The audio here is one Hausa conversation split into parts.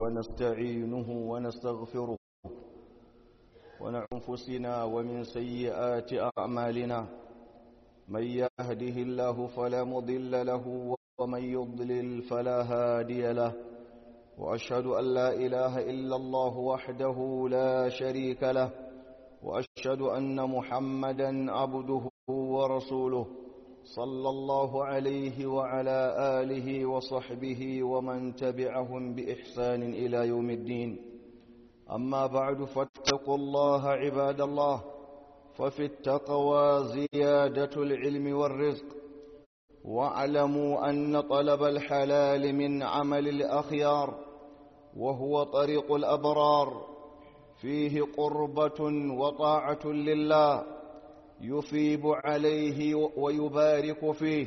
ونستعينه ونستغفره ونعنفسنا ومن سيئات أعمالنا من يهده الله فلا مضل له ومن يضلل فلا هادي له وأشهد أن لا إله إلا الله وحده لا شريك له وأشهد أن محمدا عبده ورسوله صلى الله عليه وعلى آله وصحبه ومن تبعهم بإحسان إلى يوم الدين أما بعد فاتقوا الله عباد الله ففي التقوى زيادة العلم والرزق واعلموا أن طلب الحلال من عمل الأخيار وهو طريق الأبرار فيه قربة وطاعة لله يثيب عليه ويبارك فيه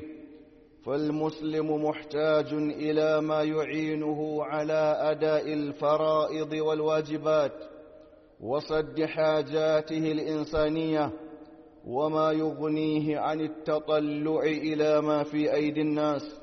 فالمسلم محتاج إلى ما يعينه على أداء الفرائض والواجبات وصد حاجاته الإنسانية وما يغنيه عن التطلع إلى ما في أيدي الناس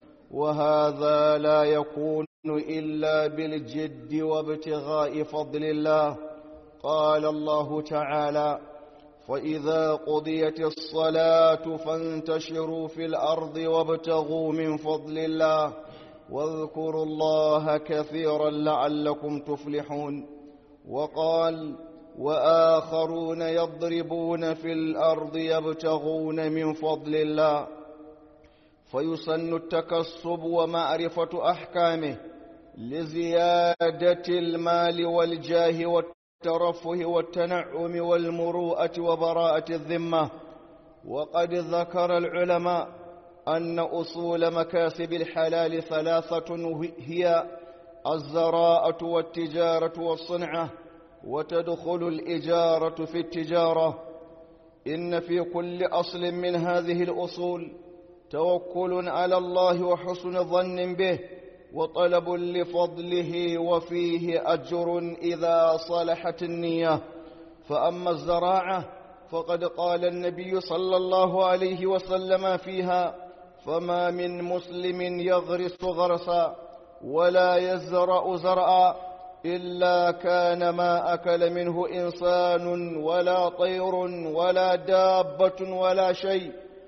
وهذا لا يكون إلا بالجد وابتغاء فضل الله قال الله تعالى فإذا قضيت الصلاة فانتشروا في الأرض وابتغوا من فضل الله واذكروا الله كثيرا لعلكم تفلحون وقال وآخرون يضربون في الأرض يبتغون من فضل الله فيسن التكسب ومعرفة أحكامه لزيادة المال والجاه والترفه والتنعم والمروءة وبراءة الذمة وقد ذكر العلماء أن أصول مكاسب الحلال ثلاثة هي الزراءة والتجارة والصنعة وتدخل الإجارة في التجارة إن في كل أصل من هذه الأصول توكل على الله وحسن ظن به وطلب لفضله وفيه أجر إذا صلحت النية فأما الزراعة فقد قال النبي صلى الله عليه وسلم فيها فما من مسلم يغرس غرسا ولا يزرع زرعا إلا كان ما أكل منه إنسان ولا طير ولا دابة ولا شيء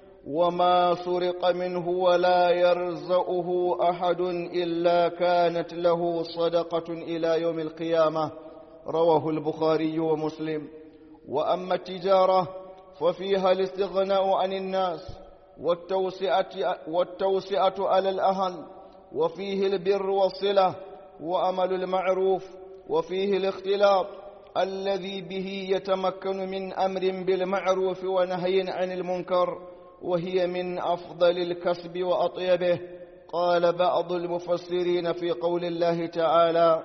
وما سرق منه ولا يرزقه أحد إلا كانت له صدقة إلى يوم القيامة رواه البخاري ومسلم وأما التجارة ففيها الاستغناء عن الناس والتوسعة, والتوسعة على الأهل وفيه البر والصلة وأمل المعروف وفيه الاختلاط الذي به يتمكن من أمر بالمعروف ونهي عن المنكر وهي من أفضل الكسب وأطيبه قال بعض المفسرين في قول الله تعالى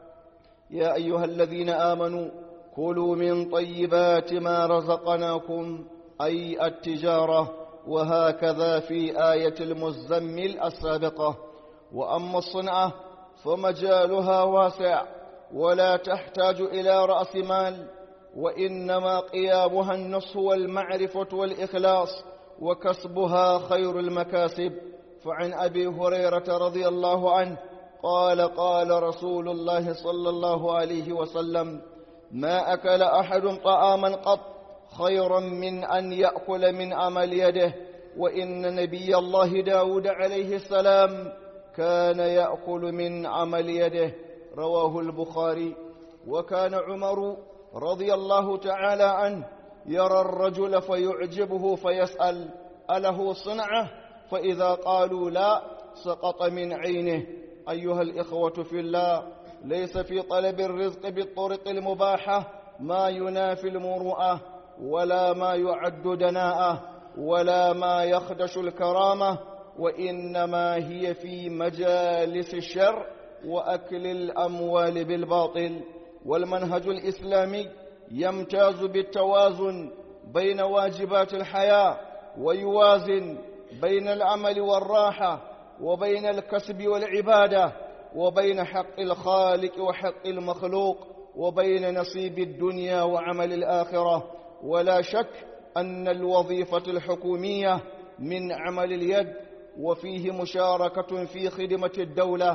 يا أيها الذين آمنوا كلوا من طيبات ما رزقناكم أي التجارة وهكذا في آية المزمل السابقة وأما الصنعة فمجالها واسع ولا تحتاج إلى رأس مال وإنما قيامها النصح والمعرفة والإخلاص وكسبها خير المكاسب فعن أبي هريرة رضي الله عنه قال قال رسول الله صلى الله عليه وسلم ما أكل أحد طعاما قط خيرا من أن يأكل من عمل يده وإن نبي الله داود عليه السلام كان يأكل من عمل يده رواه البخاري وكان عمر رضي الله تعالى عنه يرى الرجل فيعجبه فيسأل أله صنعة فإذا قالوا لا سقط من عينه أيها الإخوة في الله ليس في طلب الرزق بالطرق المباحة ما ينافي المروءة ولا ما يعد دناءة ولا ما يخدش الكرامة وإنما هي في مجالس الشر وأكل الأموال بالباطل والمنهج الإسلامي يمتاز بالتوازن بين واجبات الحياة ويوازن بين العمل والراحة وبين الكسب والعبادة وبين حق الخالق وحق المخلوق وبين نصيب الدنيا وعمل الآخرة ولا شك أن الوظيفة الحكومية من عمل اليد وفيه مشاركة في خدمة الدولة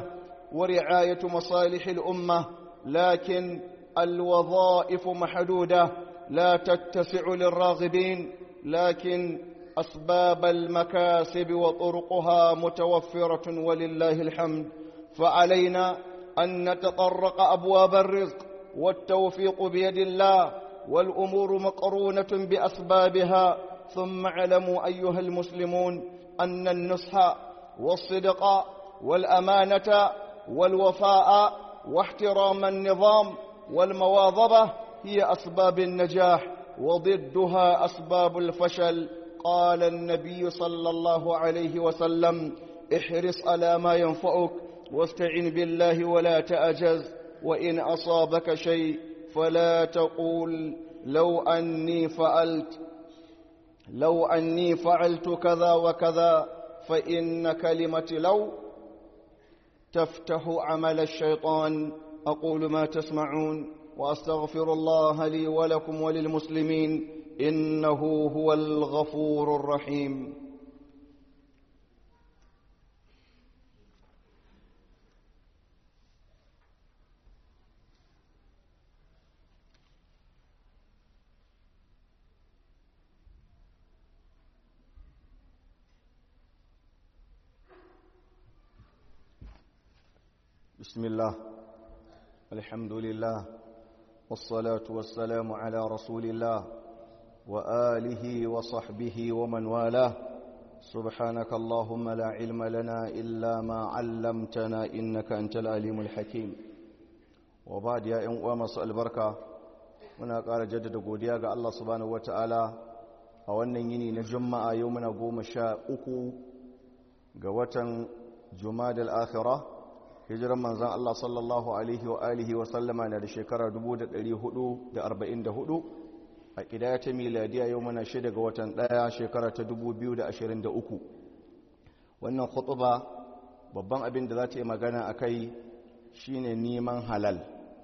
ورعاية مصالح الأمة لكن الوظائف محدودة لا تتسع للراغبين لكن أسباب المكاسب وطرقها متوفرة ولله الحمد فعلينا أن نتطرق أبواب الرزق والتوفيق بيد الله والأمور مقرونة بأسبابها ثم اعلموا أيها المسلمون أن النصح والصدق والأمانة والوفاء واحترام النظام والمواظبة هي أسباب النجاح وضدها أسباب الفشل قال النبي صلى الله عليه وسلم احرص على ما ينفعك واستعن بالله ولا تأجز وإن أصابك شيء فلا تقول لو أني فعلت لو أني فعلت كذا وكذا فإن كلمة لو تفتح عمل الشيطان أقول ما تسمعون وأستغفر الله لي ولكم وللمسلمين إنه هو الغفور الرحيم بسم الله الحمد لله والصلاة والسلام على رسول الله وآله وصحبه ومن والاه سبحانك اللهم لا علم لنا إلا ما علمتنا إنك أنت العليم الحكيم وبعد يا أمام البركة muna ƙara jaddada godiya ga Allah subhanahu wata'ala a wannan yini na juma'a yau muna goma sha uku ga watan jumadal akhirah hijiran manzan Allah sallallahu alaihi wa alihi wa sallama na da shekara 1444 a ƙidaya ta miladiya yau muna shida ga watan ɗaya shekara ta 2023 wannan khutuba babban abin da za ta yi magana a kai shine neman halal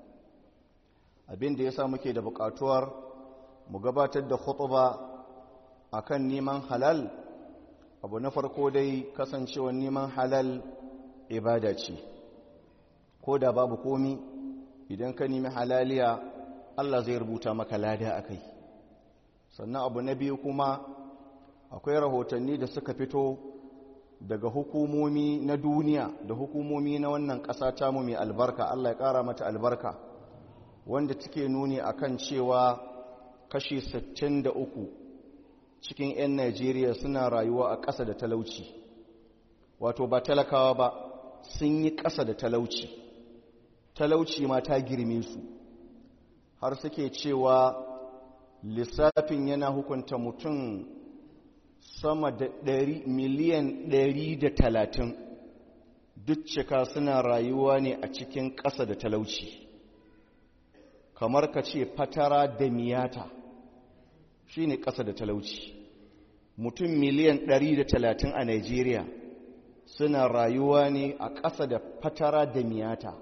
abin da ya sa muke da buƙatuwar mu gabatar da khutuba akan neman halal abu na farko dai kasancewar neman halal ibada ce ko da babu komi idan ka nemi halaliya Allah zai rubuta maka lada a kai sannan abu na biyu kuma akwai rahotanni da suka fito daga hukumomi na duniya da hukumomi na wannan ƙasa tamu mai albarka Allah ya ƙara mata albarka wanda take nuni akan cewa kashi 63 cikin 'yan Najeriya suna rayuwa a ƙasa da talauci wato ba talakawa ba sun yi ƙasa da talauci talauci ma ta girme su har suke cewa lissafin yana hukunta mutum sama da miliyan ɗari da talatin duk cika suna rayuwa ne a cikin ƙasa da talauci kamar ka ce fatara da miyata shi ne ƙasa da talauci mutum miliyan ɗari da talatin a Najeriya suna rayuwa ne a ƙasa da fatara da miyata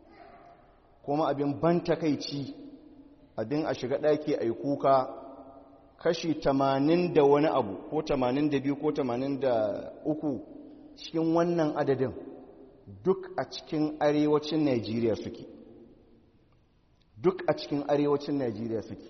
kuma abin ban takaici abin a shiga ɗaki a yi kuka kashi tamanin da wani abu ko tamanin da biyu ko tamanin da uku cikin wannan adadin duk a cikin arewacin Najeriya suke duk a cikin arewacin Najeriya suke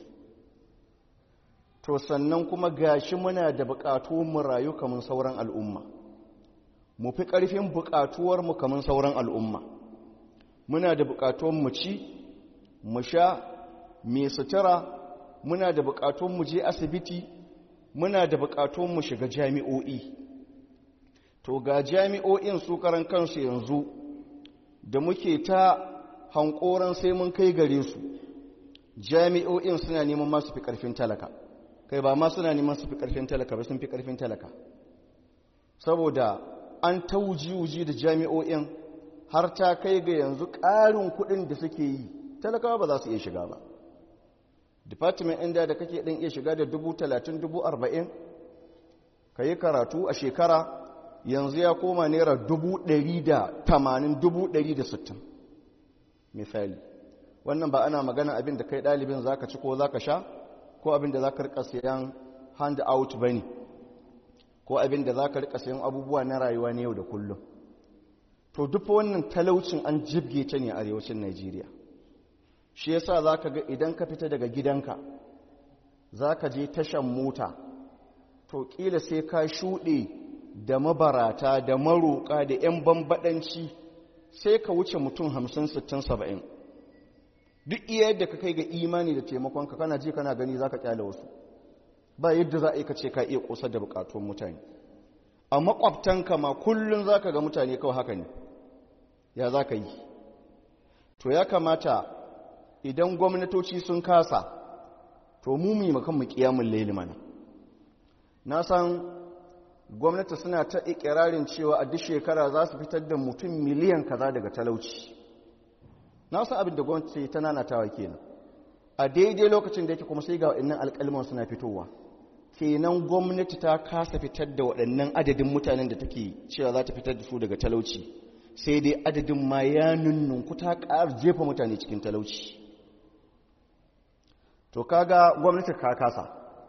to sannan kuma gashi muna da buƙatu mu rayu kamar sauran al'umma mu fi ƙarfin buƙatuwar mu kamar sauran al'umma muna da buƙatuwar mu ci mu sha mai sutura muna da buƙatuwar mu je asibiti muna da buƙatuwar mu shiga jami'o'i to ga jami'o'in su karan kansu yanzu da muke ta hankoran sai mun kai gare su jami'o'in suna neman masu fi ƙarfin talaka kai ba ma suna neman su fi ƙarfin talaka ba sun fi ƙarfin talaka saboda an tauji-uji da jami'o'in har ta kai ga yanzu ƙarin kuɗin da suke yi talakawa ba za su iya shiga ba department inda da kake ɗin iya shiga da dubu talatin dubu arba'in ka yi karatu a shekara yanzu ya koma naira dubu ɗari da tamanin dubu ɗari da sittin misali wannan ba ana magana abin da kai ɗalibin za ka ci ko za ka sha ko abin da za ka rika sayan hand out ba ne ko abin da za ka rika sayan abubuwa na rayuwa na yau da kullum to duk wannan talaucin an jibge ta ne a arewacin Najeriya shi yasa zaka ga idan ka fita daga gidanka zaka je tashan mota to kila sai ka shuɗe da mabarata da maroƙa da 'yan bambaɗanci sai ka wuce mutum hamsin sittin saba'in duk iya yadda ka kai ga imani da taimakonka kana ji kana gani za ka kyale wasu ba yadda za a yi ka ce ka iya ƙosar da buƙatuwan mutane a makwabtanka ma kullum za ka ga mutane kawai haka ne ya za ka yi to ya kamata idan gwamnatoci sun kasa to mu mu makan mu kiyamun laili mana na san gwamnati suna ta ikirarin cewa a duk shekara za su fitar da mutum miliyan kaza daga talauci na san abin da gwamnati ta nanatawa kenan a daidai lokacin da yake kuma sai ga waɗannan alƙalman suna fitowa kenan gwamnati ta kasa fitar da waɗannan adadin mutanen da take cewa za ta fitar da su daga talauci sai dai adadin ma ya nunnunku ta ƙara jefa mutane cikin talauci to kaga gwamnati ka kasa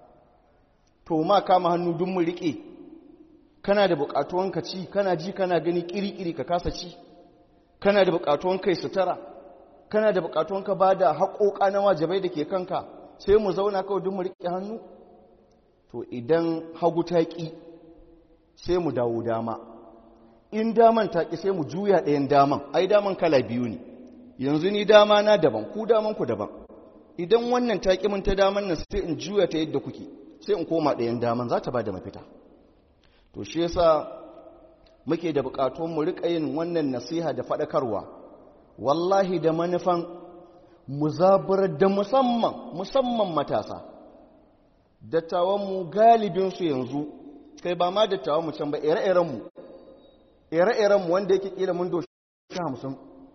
to ma kama hannu dun mu riƙe kana da buƙatuwan ka ci kana ji kana gani ƙiri-ƙiri ka kasa ci kana da buƙatuwan kai sutura kana da buƙatuwan ka ba da haƙoƙa na wajibai da ke kanka sai mu zauna kawai dun mu riƙe hannu to idan hagu ta ƙi sai mu dawo dama in daman ta ƙi sai mu juya ɗayan daman ai daman kala biyu ne yanzu ni dama na daban ku daman ku daban idan wannan ta ƙi mun ta daman nan sai in juya ta yadda kuke sai in koma ɗayan daman za ta ba da mafita to shi yasa muke da buƙatun mu riƙa yin wannan nasiha da faɗakarwa wallahi da manufan mu zaburar da musamman musamman matasa dattawanmu galibinsu yanzu kai ba ma dattawanmu can ba ire-irenmu ire-irenmu wanda yake kila mun doshi hamsin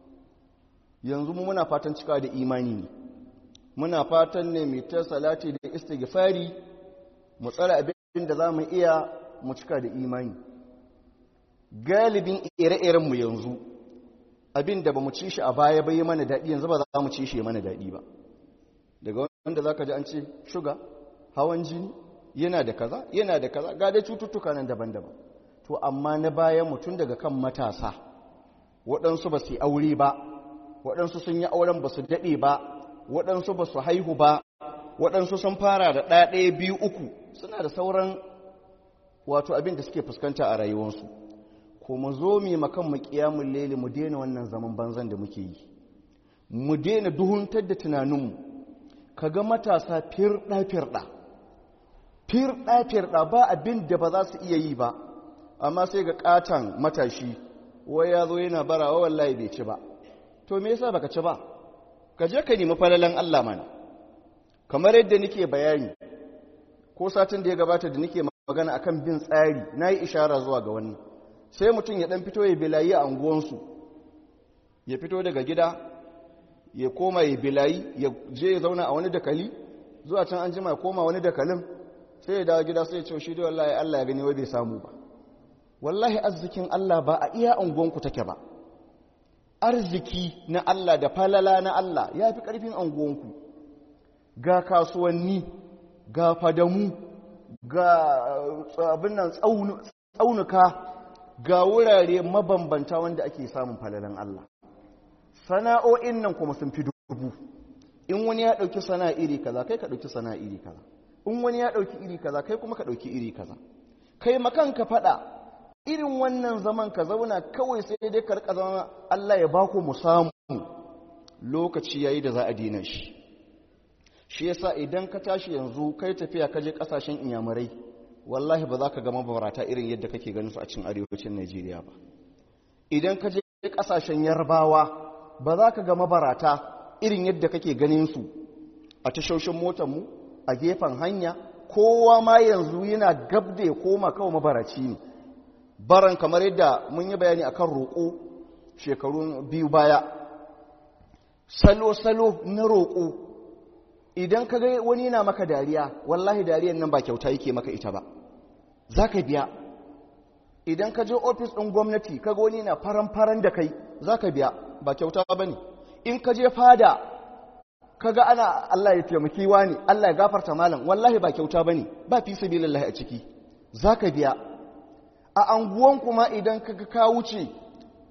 yanzu mu muna fatan cika da imani ne muna fatan ne mai ta salati da istighfari mu tsara abin da za mu iya mu cika da imani galibin ire-irenmu yanzu abin da ba mu ci shi a baya bai mana daɗi yanzu ba za mu ci shi mana daɗi ba daga wanda za ka ji an ce shuga hawan jini yana da kaza yana da kaza ga dai cututtuka nan daban-daban to amma na bayan mutum daga kan matasa waɗansu ba su yi aure ba waɗansu sun yi auren ba su daɗe ba waɗansu ba su haihu ba waɗansu sun fara da ɗaya ɗaya biyu uku suna da sauran wato abin da suke fuskanta a rayuwarsu ko mu zo mu makan mu kiyamun lele mu daina wannan zaman banzan da muke yi mu daina duhuntar da tunaninmu kaga matasa firɗa firɗa firɗa firɗa ba abin da ba za su iya yi ba amma sai ga ƙaton matashi wai ya zo yana barawa wallahi bai ci ba to me yasa baka ci ba ka je ka nemi falalan Allah mana kamar yadda nake bayani ko satin da ya gabata da nake magana akan bin tsari nayi ishara zuwa ga wannan sai mutum ya dan fito ya bilayi a unguwansu ya fito daga gida ya koma ya bilayi ya je ya zauna a wani dakali zuwa can an jima ya koma wani dakalin sai ya dawo gida sai ya ce shi da wallahi Allah ya gani wai bai samu ba wallahi arzikin Allah ba a iya unguwanku take ba arziki na Allah da falala na Allah ya fi ƙarfin unguwanku ga kasuwanni ga fadamu ga abin nan tsaunuka ga wurare mabambanta wanda ake samun falalan Allah sana'o'in nan kuma sun fi dubu in wani ya ɗauki sana'a iri kaza kai ka ɗauki sana'a iri kaza in wani ya ɗauki iri kaza kai kuma ka ɗauki iri kaza kai makan ka faɗa irin wannan zaman ka zauna kawai sai dai ka rika zama Allah ya baku mu samu lokaci yayi da za a dina shi shi yasa idan ka tashi yanzu kai tafiya ka je kasashen inyamurai wallahi ba za ka ga mabarata irin yadda kake ganin su a cikin arewacin Najeriya ba idan ka je kasashen yarbawa ba za ka ga mabarata irin yadda kake ganin su a tashoshin motar mu a gefen hanya kowa ma yanzu yana gab da ya koma kawai mabaraci ne baran kamar yadda mun yi bayani akan roƙo shekaru biyu baya salo-salo na roƙo idan ka ga wani yana maka dariya wallahi dariyan nan ba kyauta yake maka ita ba za ka biya idan ka je ofis ɗin gwamnati ka ga wani yana faran-faran da kai za ka biya ba kyauta ba ne in ka je fada ka ga ana Allah ya taimaki wani Allah ya gafarta malam wallahi ba kyauta ba ne ba fi sabilillahi a ciki za ka biya a anguwan kuma idan ka ka wuce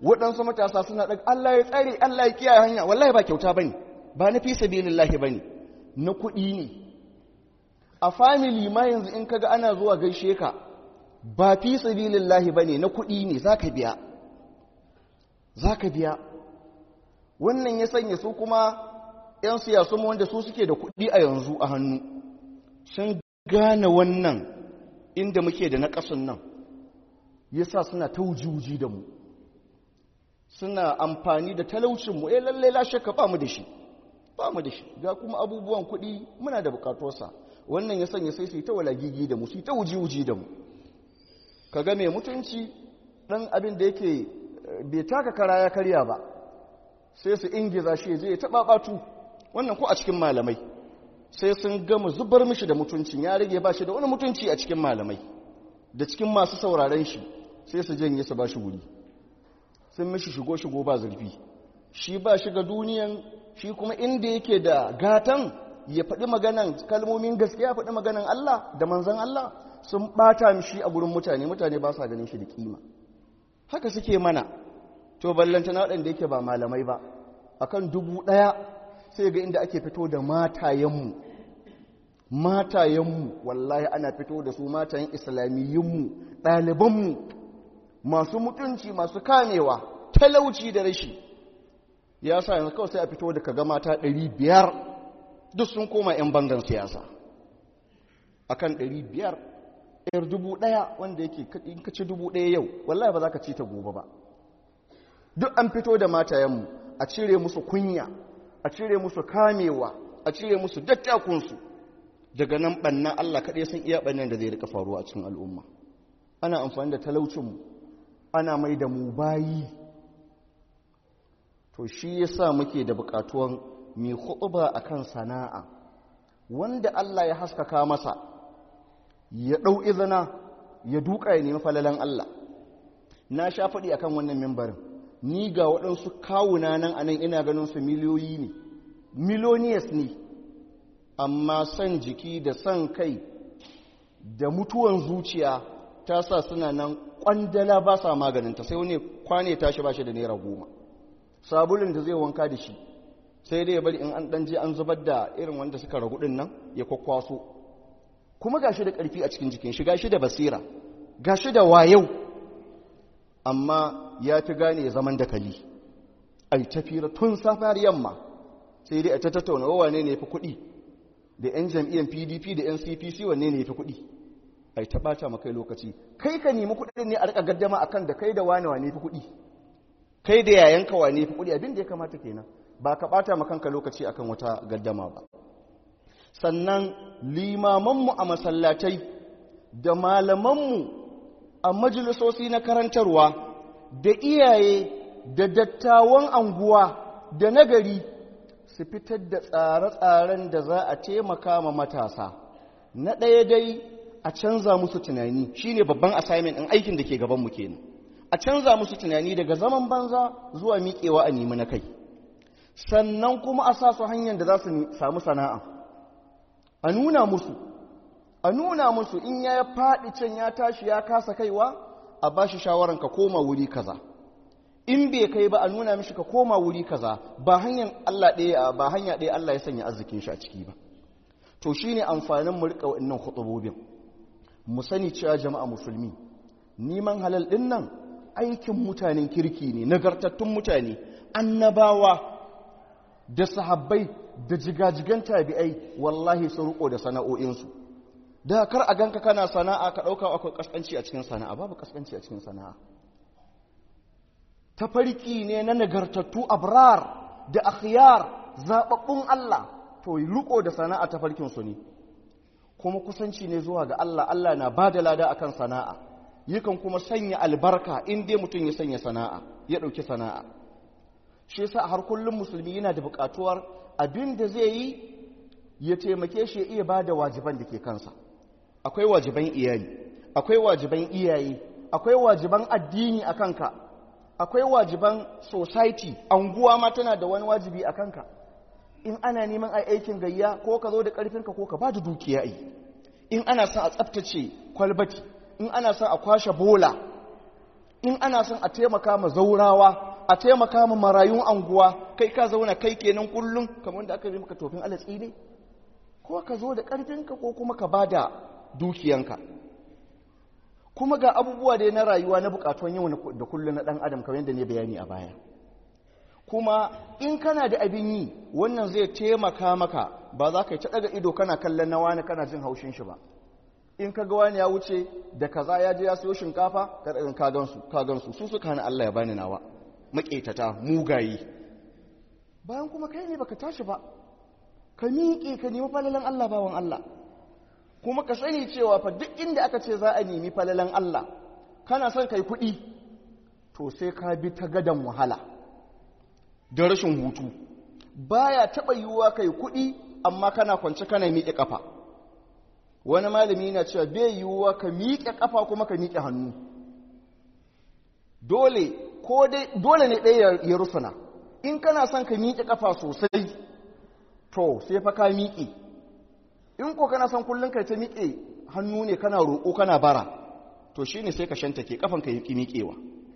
waɗansu matasa suna ɗaga Allah ya tsare Allah ya kiyaye hanya wallahi ba kyauta bane ba na fi sabilillahi bane na kuɗi ne a family ma yanzu in kaga ana zuwa gaishe ka ba fi sabilillahi bane na kuɗi ne zaka biya zaka biya wannan ya sanya su kuma 'yan siyasu wanda su suke da kuɗi a yanzu a hannu sun gane wannan inda muke da na ƙasun nan yasa suna ta wuji da mu suna amfani da talaucinmu eh lalle la shakka ba mu da shi ba mu da shi ga kuma abubuwan kuɗi muna da bukatarsa wannan ya sanya sai su yi ta walagigi da mu su yi ta wuji-wuji da mu kaga mai mutunci ɗan abin da yake bai taka kara ya karya ba sai su ingiza shi zai taɓa ɓatu wannan ko a cikin malamai sai sun gama zubar mishi da mutuncin ya rage ba shi da wani mutunci a cikin malamai da cikin masu sauraren shi sai su janye su ba shi wuri sun mishi shigo-shigo ba zurfi shi ba shiga duniyan shi kuma inda yake da gatan ya faɗi maganan kalmomin gaskiya faɗi maganan Allah da manzan Allah sun ɓata mishi a gurin mutane mutane ba sa ganin shi da kima haka suke mana to ballanta na waɗanda yake ba malamai ba akan dubu ɗaya sai ga inda ake fito da matayenmu matayenmu wallahi ana fito da su matayen islamiyyunmu ɗalibanmu masu mutunci masu kamewa talauci da rashi ya sa yanzu kawai sai a fito da kaga mata biyar duk sun koma 'yan bangan siyasa akan biyar yar dubu ɗaya wanda yake in ka ci dubu ɗaya yau wallahi ba za ka ci ta gobe ba duk an fito da matayenmu a cire musu kunya a cire musu kamewa a cire musu dattakunsu daga nan ɓanna Allah kaɗai sun iya ɓannan da zai rika faruwa a cikin al'umma ana amfani da talaucinmu ana mai da mu bayi to shi yasa muke da buƙatuwan mai huɗuba akan sana'a wanda Allah ya haskaka masa ya ɗau izina ya duka ya nemi falalan Allah na sha faɗi akan wannan mimbarin ni ga waɗansu kawuna nan a nan ina ganin su miliyoyi ne miloniyas ne amma son jiki da son kai da mutuwan zuciya ta sa suna nan ƙwandala ba sa maganinta sai wani kwane tashi ba shi da naira goma sabulun da zai wanka da shi sai dai ya bari in an ɗanje an zubar da irin wanda suka ragu ɗin nan ya kwakwaso kuma ga shi da ƙarfi a cikin jikin shi ga shi da basira ga shi da wayau amma ya fi gane zaman da kali ai tafira tun safar yamma sai dai a ta tattauna wane ne fi kuɗi da 'yan jam'iyyar pdp da 'yan cpc wanne ne fi kuɗi ai ta ɓata ma kai lokaci kai ka nemi kuɗin ne a rika gaddama akan da kai da wane wane fi kuɗi kai da yayanka wane fi kuɗi abin da ya kamata kenan ba ka ɓata ma kanka lokaci akan wata gaddama ba sannan limamanmu a masallatai da malamanmu a majalisosi na karantarwa da iyaye da dattawan anguwa da nagari su fitar da tsare-tsaren da za a taimaka ma matasa na ɗaya dai a canza musu tunani shine babban assignment ɗin aikin da ke gabanmu kenan a canza musu tunani daga zaman banza zuwa miƙewa a nemi na kai sannan kuma a sa su hanyar da za su samu sana'a a nuna musu a nuna musu in ya faɗi can ya tashi ya kasa kaiwa a ba shi shawaran ka koma wuri kaza in bai kai ba a nuna mishi ka koma wuri kaza ba hanyar Allah ɗaya ba hanya ɗaya Allah ya sanya arzikin shi a ciki ba to shine amfanin mu rika wannan khutubobin mu sani cewa jama'a musulmi neman halal din nan aikin mutanen kirki ne nagartattun mutane annabawa da sahabbai da jigajigan tabi'ai wallahi sun riko da sana'o'insu da kar a ganka kana sana'a ka ɗauka akwai kaskanci a cikin sana'a babu kaskanci a cikin sana'a tafarki ne na nagartattu abrar da akhyar zababbun Allah to riko da sana'a tafarkin su ne kuma kusanci ne zuwa ga Allah Allah na bada lada akan sana'a yakan kuma sanya albarka in dai mutum ya sanya sana'a ya ɗauki sana'a shi yasa har kullum musulmi yana da buƙatuwar abin da zai yi ya taimake shi ya iya bada wajiban da ke kansa akwai wajiban iyali akwai wajiban iyaye akwai wajiban addini a kanka akwai wajiban society anguwa ma tana da wani wajibi a kanka in ana neman a aikin gayya ko ka zo da ƙarfinka ko ka ba da dukiya yi in ana son a tsaftace kwalbati in ana son a kwashe bola in ana son a taimaka ma zaurawa a taimaka ma marayun anguwa kai ka zauna kai kenan kullum kamar da aka yi maka tofin alatsi ne ko ka zo da ƙarfinka ko kuma ka ba da dukiyanka kuma ga abubuwa da na rayuwa na bukatuwan yau da kullum na ɗan adam kamar yadda ne bayani a baya kuma in kana da abin yi wannan zai taimaka maka ba za ka yi ta ɗaga ido kana kallon na wani kana jin haushin shi ba in ka ga wani ya wuce da kaza ya je ya siyo shinkafa ka gansu ka gansu su suka hana Allah ya bani nawa maƙetata mugaye bayan kuma kai ne baka tashi ba ka miƙe ka nemi falalan Allah bawan Allah kuma ka sani cewa fa duk inda aka ce za a nemi falalan Allah kana son kai kuɗi to sai ka bi ta gadan wahala da rashin hutu baya taɓa yiwuwa kai kuɗi amma kana kwance kana miƙe ƙafa wani malami na cewa bai yiwuwa ka miƙe ƙafa kuma ka miƙe hannu dole ko dai dole ne ɗaya ya rusuna in kana son ka miƙe ƙafa sosai to sai fa ka miƙe in ko kana son kullum kai ta miƙe hannu ne kana roƙo kana bara to shine sai ka shantake kafan ka yi miƙewa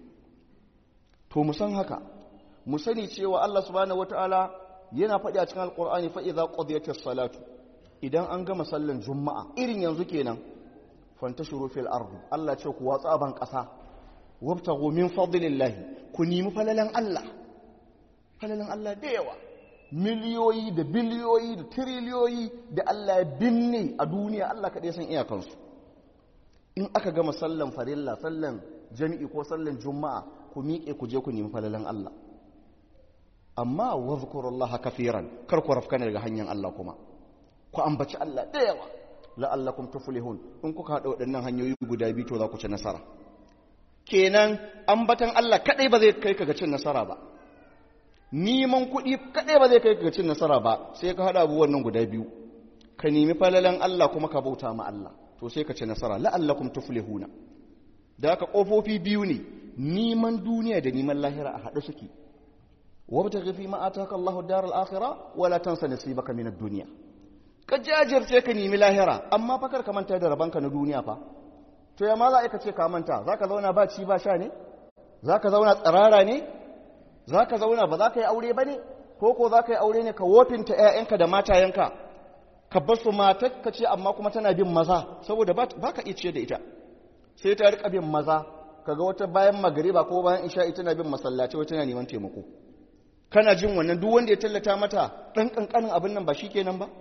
to mu san haka mu sani cewa Allah subhanahu wataala yana faɗi a cikin alqur'ani fa idza qudiyatis salatu idan an gama sallan juma'a irin yanzu kenan fantashuru fil ardi Allah ce ku watsa ban ƙasa wabtaghu min fadlillahi ku nemi falalan Allah falalan Allah da yawa miliyoyi da biliyoyi da tiriliyoyi da Allah ya binne a duniya Allah kaɗai san iyakansu in aka gama sallan farilla sallan jami'i ko sallan juma'a ku miƙe ku je ku nemi falalan Allah amma wa zkurullaha kafiran kar ku rafkana daga hanyar Allah kuma ku ambaci Allah da yawa la'allakum tuflihun in kuka haɗa waɗannan hanyoyi guda biyu to za ku ci nasara kenan ambatan Allah kaɗai ba zai kai ka ga cin nasara ba neman kuɗi kaɗai ba zai kai ka cin nasara ba sai ka haɗa abubuwan nan guda biyu ka nemi falalan Allah kuma ka bauta ma Allah to sai ka ci nasara la'allakum tuflihuna da haka ƙofofi biyu ne neman duniya da neman lahira a haɗe suke wabtaghi fi ma ataka Allahu daral akhirah wala tansa nasibaka min ad-dunya ka jajirce ka nemi lahira amma fa kar ka manta da rabanka na duniya fa to ya ma za ka ce ka manta zaka zauna ba ci ba sha ne zaka zauna tsirara ne za ka zauna ba za ka yi aure ba ne ko ko za ka yi aure ne ka wofinta 'ya'yanka da matayenka ka bar su matar ka ce amma kuma tana bin maza saboda ba ka iya ce da ita sai ta rika bin maza kaga wata bayan magariba ko bayan isha'i tana bin masallaci wata tana neman taimako kana jin wannan duk wanda ya tallata mata dan kankanin abin nan ba shi kenan ba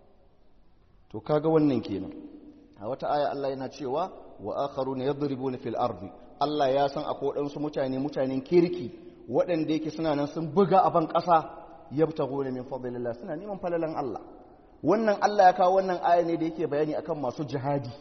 to kaga wannan kenan a wata aya Allah yana cewa wa akharuna yadribuna fil ardi Allah ya san akwai waɗansu mutane mutanen kirki waɗanda yake suna nan sun buga a ban ƙasa yabtaguna min fadlillah suna neman falalan Allah wannan Allah ya kawo wannan aya ne da yake bayani akan masu jihadi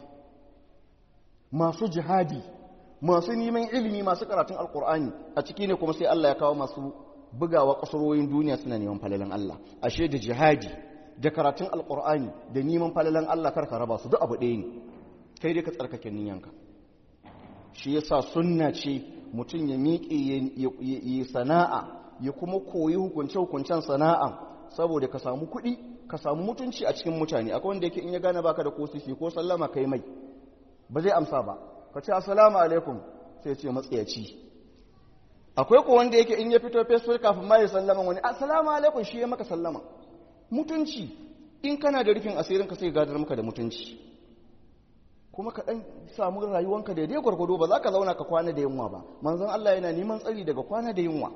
masu jihadi masu neman ilimi masu karatun alkur'ani a ciki ne kuma sai Allah ya kawo masu bugawa ƙasarorin duniya suna neman falalan Allah ashe da jihadi da karatun alkur'ani da neman falalan Allah karka raba su duk abu ɗaya ne kai dai ka tsarkake niyanka shi yasa sunna ce mutum ya miƙe ya sana'a ya kuma koyi hukunce-hukuncen sana'a saboda ka samu kuɗi ka samu mutunci a cikin mutane akwai wanda yake in ya gane baka da ko sisi ko sallama kai mai ba zai amsa ba ka ce assalamu alaikum sai ce matsayaci akwai ko wanda yake in ya fito facebook kafin ma ya sallama wani assalamu alaikum shi ya maka sallama mutunci in kana da rufin asirin ka sai gadar maka da mutunci kuma ka dan samu rayuwanka daidai gwargwado ba za ka zauna ka kwana da yunwa ba manzon Allah yana neman tsari daga kwana da yunwa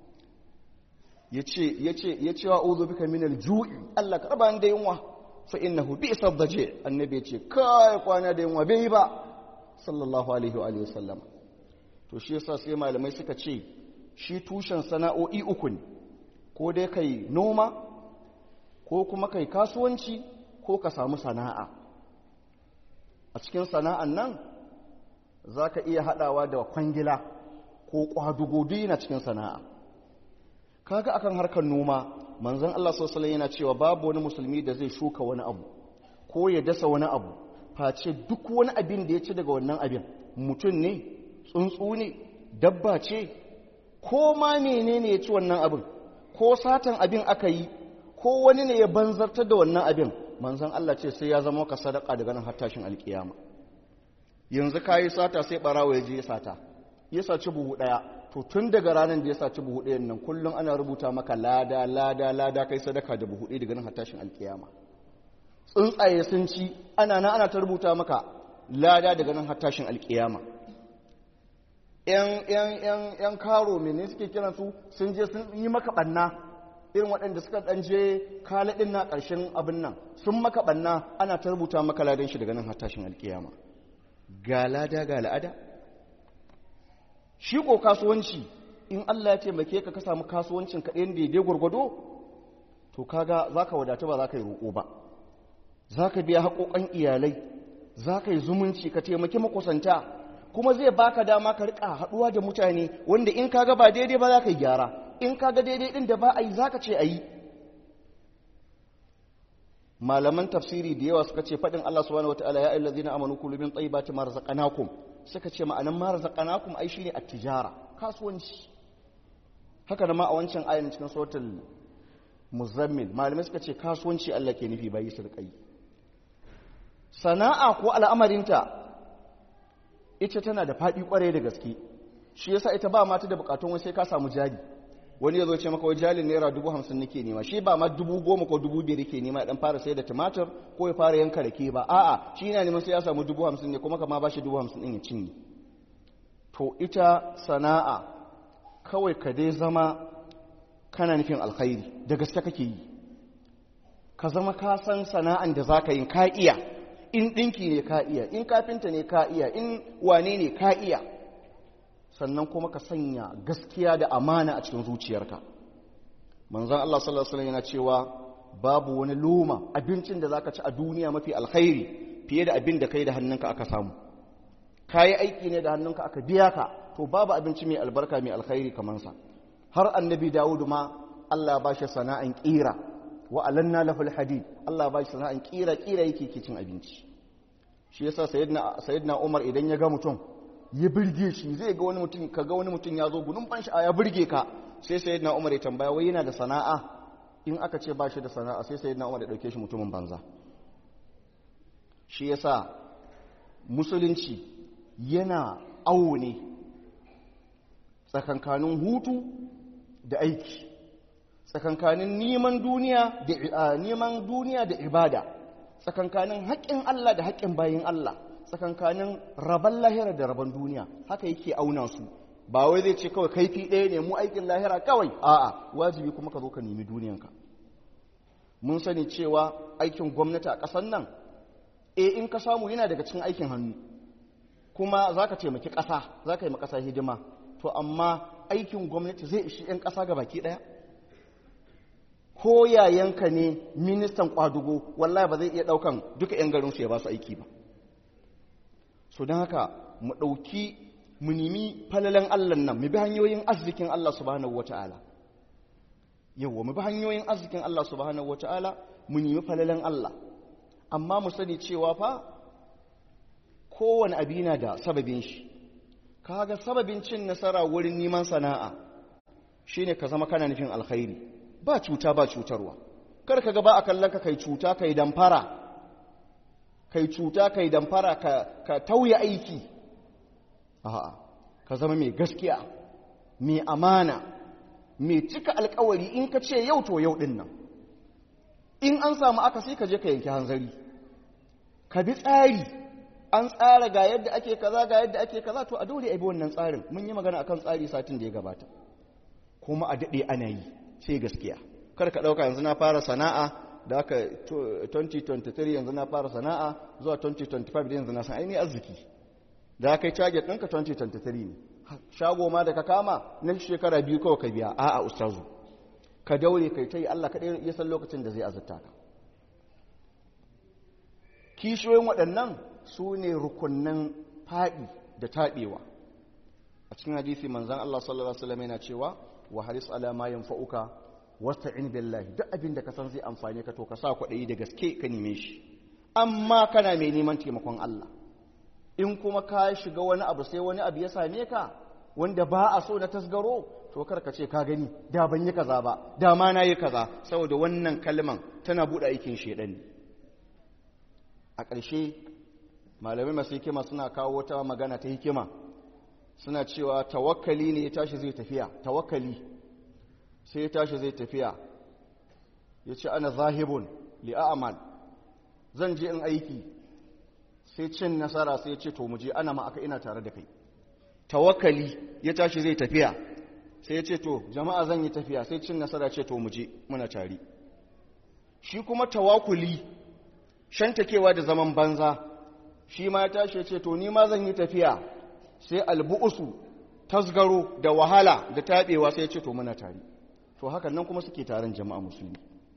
yace yace yace wa uzu bika min al-ju'i Allah ka raba ni da yunwa fa innahu bi'sa daji annabi yace kai kwana da yunwa bai ba sallallahu alaihi wa alihi wasallam to shi yasa sai malamai suka ce shi tushen sana'o'i uku ne ko dai kai noma ko kuma kai kasuwanci ko ka samu sana'a a cikin sana'an nan za ka iya haɗawa da kwangila ko ƙwadugo duk yana cikin sana'a kaga akan harkar noma manzon Allah sallallahu yana cewa babu wani musulmi da zai shuka wani abu ko ya dasa wani abu face duk wani abin da ya ci daga wannan abin mutum ne tsuntsu ne dabba ce ko ma menene ya ci wannan abin ko satan abin aka yi ko wani ne ya banzartar da wannan abin manzon Allah ce sai ya zama ka sadaka daga nan har tashin alkiyama yanzu kayi sata sai barawo ya je ya sata ya saci buhu ɗaya to tun daga ranar da ya saci buhu ɗayan nan kullum ana rubuta maka lada lada lada kai sadaka da buhu ɗaya daga nan hatashin alkiyama tsuntsaye sun ci ana nan ana ta rubuta maka lada daga nan hatashin alkiyama yan karo mene suke kiran su sun je sun yi maka ɓanna irin waɗanda suka ɗan je kalaɗin na ƙarshen abin nan sun maka ɓanna ana ta rubuta maka ladan shi daga nan hatashin alkiyama ga lada ga la'ada shi ko kasuwanci in Allah ya taimake ka ka samu kasuwancin ka ɗayan daidai gwargwado to kaga za ka wadata ba za ka yi roƙo ba za ka biya haƙoƙan iyalai za ka yi zumunci ka taimaki makusanta kuma zai baka dama ka riƙa haɗuwa da mutane wanda in kaga ba daidai ba za ka yi gyara in kaga daidai ɗin da ba a yi za ka ce a yi malaman tafsiri da yawa suka ce faɗin Allah subhanahu wataala ya ayyuhallazina amanu kulu min tayyibati ma razaqnakum suka ce ma'anan ma razaqnakum ai shine at-tijara kasuwanci haka da ma a wancan ayin cikin suratul muzammil malamai suka ce kasuwanci Allah ke nufi bai su riƙa sana'a ko al'amarinta ita tana da faɗi ƙwarai da gaske shi yasa ita ba mata da bukatun wani sai ka samu jari wani ya zo ce maka wai jalin naira dubu hamsin nake nema shi ba ma dubu goma ko dubu biyar ke nema dan fara sai da tumatir ko ya fara yanka rake ba a'a shi yana neman sai ya samu dubu hamsin ne kuma kama ba shi dubu hamsin ɗin ya cinye to ita sana'a kawai ka dai zama kana nufin alkhairi da gaske kake yi ka zama ka san sana'an da za ka yi ka iya in ɗinki ne ka iya in kafinta ne ka iya in wane ne ka iya sannan kuma ka sanya gaskiya da amana a cikin zuciyarka manzon Allah sallallahu alaihi wasallam yana cewa babu wani loma abincin da zaka ci a duniya mafi alkhairi fiye da abin da kai da hannunka aka samu kayi aiki ne da hannunka aka biya ka to babu abinci mai albarka mai alkhairi kamar sa har annabi Dawud ma Allah ya bashi sana'an kira wa alanna lahul hadid Allah ya bashi sana'an kira kira yake cin abinci shi yasa sayyidina sayyidina Umar idan ya ga mutum ya birge shi zai ga wani mutum ka ga wani mutum ya zo gudun ban sha'a ya birge ka sai sai na umar ya tambaya wai yana da sana'a in aka ce ba shi da sana'a sai sai na umar ya dauke shi mutumin banza shi yasa musulunci yana awo ne tsakankanin hutu da aiki tsakankanin neman duniya da neman duniya da ibada tsakankanin haƙƙin Allah da haƙƙin bayin Allah tsakankanin rabon lahira da rabon duniya haka yake auna su ba wai zai ce kawai kaifi ɗaya ne mu aikin lahira kawai a'a wajibi kuma ka zo ka nemi duniyanka mun sani cewa aikin gwamnati a ƙasar nan e in ka samu yana daga cikin aikin hannu kuma za ka taimaki ƙasa za ka yi ƙasa hidima to amma aikin gwamnati zai ishi 'yan ƙasa ga baki ɗaya ko yayanka ne ministan kwadugo wallahi ba zai iya ɗaukan duka 'yan garinsu ya ba su aiki ba so don haka mu ɗauki mu nemi falalan Allah nan mu bi hanyoyin arzikin Allah subhanahu wata'ala yawa mu bi hanyoyin arzikin Allah subhanahu wata'ala mu nemi falalan Allah amma mu sani cewa fa kowane abi na da sababin shi kaga sababin cin nasara wurin neman sana'a shine ka zama kana nufin alkhairi ba cuta ba cutarwa kar ka ga ba a kallon ka kai cuta kai damfara kai cuta kai damfara ka, ka tauye aiki a'a ka zama mai gaskiya mai amana mai cika alkawari in ka ce yau to yau din nan in an samu aka sai ka je ka yanki hanzari ka bi tsari an tsara ga yadda ake kaza ga yadda ake kaza to a dole a bi wannan tsarin mun yi magana akan tsari satin da ya gabata kuma a daɗe ana yi sai gaskiya kar ka ɗauka yanzu na fara sana'a da aka 2023 yanzu na fara sana'a zuwa 2025 da yanzu na san ainihin arziki da aka yi target ɗinka 2023 ne shago ma da ka kama na shekara biyu kawai ka biya a'a ustazu ka daure kai ta yi Allah kaɗai ya san lokacin da zai azurta ka kishiyoyin waɗannan su ne rukunnan faɗi da taɓewa a cikin hadisi manzan Allah sallallahu alaihi wasallam yana cewa wa haris ala ma yanfa'uka wasta'in billahi duk abin da ka san zai amfane ka to ka sa kwaɗayi da gaske ka neme shi amma kana mai neman taimakon Allah in kuma ka shiga wani abu sai wani abu ya same ka wanda ba a so na tasgaro to kar ka ce ka gani da ban yi kaza ba da ma na yi kaza saboda wannan kalman tana buɗe aikin shedan a ƙarshe malamai masu hikima suna kawo wata magana ta hikima suna cewa tawakkali ne ya tashi zai tafiya tawakkali sai ya tashi zai tafiya ya ce ana zahibun li'amal zan je in aiki sai cin nasara sai ya ce to muje ana ma aka ina tare da kai tawakkali ya tashi zai tafiya sai ya ce to jama'a zan yi tafiya sai cin nasara ce to muje muna tare shi kuma tawakuli shantakewa da zaman banza shi ma ya tashi ya ce to ni ma zan yi tafiya sai albu'usu tasgaro da wahala da taɓewa sai ya ce to muna tare to hakan nan kuma suke taron jama'a musulmi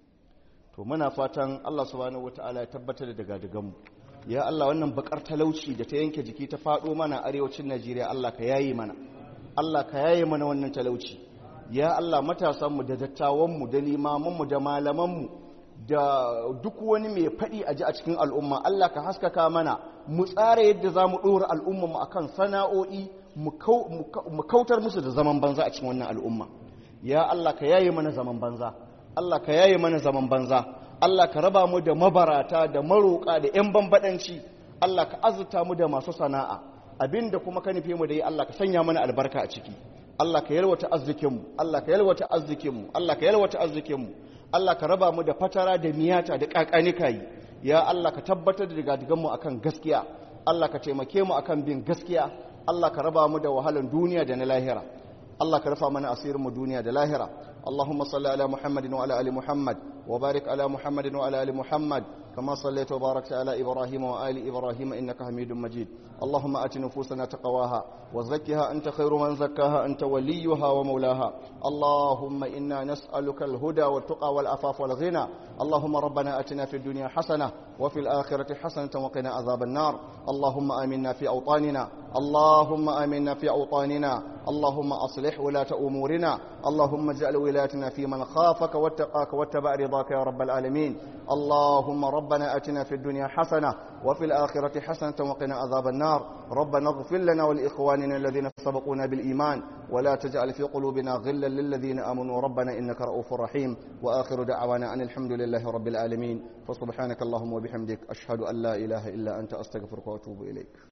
to muna fatan Allah subhanahu wataala ya tabbatar da daga mu ya Allah wannan bakar talauci da ta yanke jiki ta faɗo mana arewacin Najeriya Allah ka yaye mana Allah ka yaye mana wannan talauci ya Allah matasanmu da dattawanmu da limamanmu da malamanmu da duk wani mai faɗi a ji a cikin al'umma Allah ka haskaka mana mu tsara yadda za mu ɗora al'ummanmu a kan sana'o'i mu kautar musu da zaman banza a cikin wannan al'umma ya Allah ka yaye mana zaman banza Allah ka yaye mana zaman banza Allah ka raba mu da mabarata da maroƙa da 'yan bambaɗanci Allah ka azurta mu da masu sana'a abinda kuma ka nufe mu da yi Allah ka sanya mana albarka a ciki Allah ka yalwata arzikinmu Allah ka yalwata arzikinmu Allah ka yalwata arzikinmu Allah ka raba mu da fatara da miyata da kakanikayi ya Allah ka tabbatar da digadiganmu akan gaskiya Allah ka taimake mu akan bin gaskiya Allah ka raba mu da wahalan duniya da na lahira Allah ka rufa mana asirin mu duniya da lahira اللهم صل على محمد وعلى ال محمد وبارك على محمد وعلى ال محمد كما صليت وباركت على ابراهيم وال ابراهيم انك حميد مجيد اللهم ات نفوسنا تقواها وزكها انت خير من زكاها انت وليها ومولاها اللهم انا نسالك الهدى والتقى والعفاف والغنى اللهم ربنا اتنا في الدنيا حسنه وفي الاخره حسنه وقنا عذاب النار اللهم امنا في اوطاننا اللهم امنا في اوطاننا اللهم اصلح ولاه امورنا اللهم اجعل ولايتنا في من خافك واتقاك واتبع رضاك يا رب العالمين اللهم ربنا اتنا في الدنيا حسنه وفي الاخره حسنه وقنا عذاب النار ربنا اغفر لنا ولاخواننا الذين سبقونا بالايمان ولا تجعل في قلوبنا غلا للذين امنوا ربنا انك رؤوف رحيم واخر دعوانا ان الحمد لله رب العالمين فسبحانك اللهم وبحمدك اشهد ان لا اله الا انت استغفرك واتوب اليك